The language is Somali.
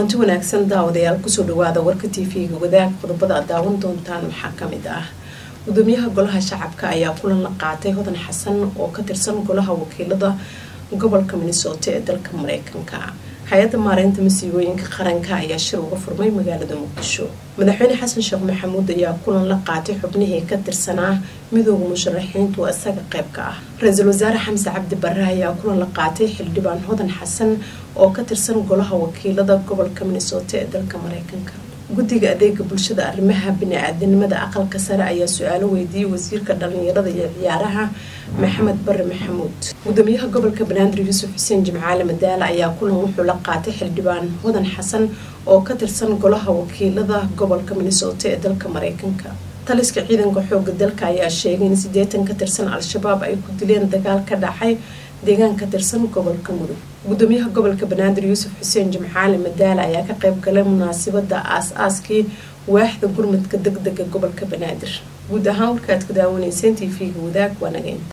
kulanti wanaagsan daawadayaal kusoo dhawaada warka tv-ga wadaag qodobada aad daawan doontaan waxaa kamid ah gudoomiyaha golaha shacabka ayaa kulan la qaatay hodan xasan oo ka tirsan golaha wakiilada gobolka minnesota ee dalka mareykanka hay-adda maareynta masiibooyinka qaranka ayaa shir uga furmay magaalada muqdisho madaxweyne xasan sheekh maxamuud ayaa kulan la qaatay xubnihii ka tirsanaa midooda musharaxiintu isaga qayb ka ah ra-iisul wasaare xamse cabdi bare ayaa kulan la qaatay xildhibaan hodan xasan oo ka tirsan golaha wakiilada gobolka minnesota ee dalka mareykanka guddiga adeega bulshada arrimaha bini-aadanimada aqalka sare ayaa su-aalo weydiiyey wasiirka dhalinyarada iyo ciyaaraha maxamed bare maxamuud gudoomiyaha gobolka banaadir yuusuf xuseen jimcaale madaale ayaa kulan wuxuu la qaatay xildhibaan hodan xasan oo ka tirsan golaha wakiilada gobolka minnesota ee dalka mareykanka taliska ciidanka xooga dalka ayaa sheegay in sideetan ka tirsan al-shabaab ay ku dileen dagaal ka dhacay deegaan ka tirsan gobolka mudug gudoomiyaha gobolka banaadir yuusuf xuseen jimcaale madaale ayaa ka qayb galay munaasabada aas-aaskii waaxda gurmadka deg dega gobolka banaadir guud ahaan warkaad ka daawanayseen t v-ga wadaag waanageyn